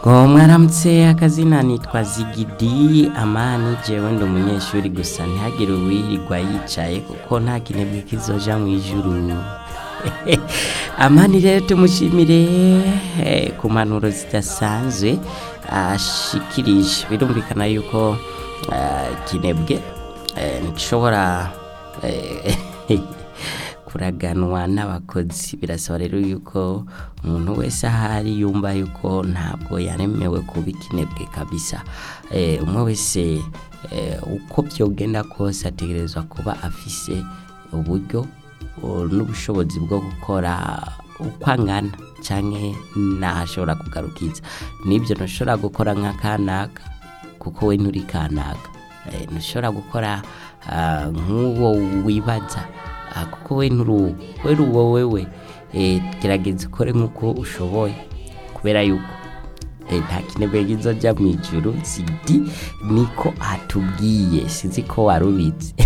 ngo mwaramutse akazina nitwa zigidi amani jewe ndi umunyeshuri gusa ntihagire uwirirwa yicaye kuko nta kinebwe kizoja mu ijuru amani rero tumushimire eh, ku mpanuro zidasanzwe ashikirije birumvikana yuko eh, kinebwe eh, ntigishobora eh, kuraganwa n'abakozi birasaba rero yuko umuntu wese ahari yumva yuko ntabwo yaremewe kuba ikinebwe kabisa eh, umwe wese eh, uko byogenda kose ategerezwa kuba afise uburyo o, n'ubushobozi bwo gukora uko angana canke n'ahashobora kugarukiza nibyo ntushobora gukora nka kanaka kuko we nturi kanaka Eh, ntushobora gukora ah, nk'uwo wibaza Ah, kuko we nturu we uri uwo wewe eh, gerageza ukore nk'uko ushoboye kubera yuko eh, nta kinebwe kizoja mu ijuru zidi niko atubwiye sinzi ko warubizi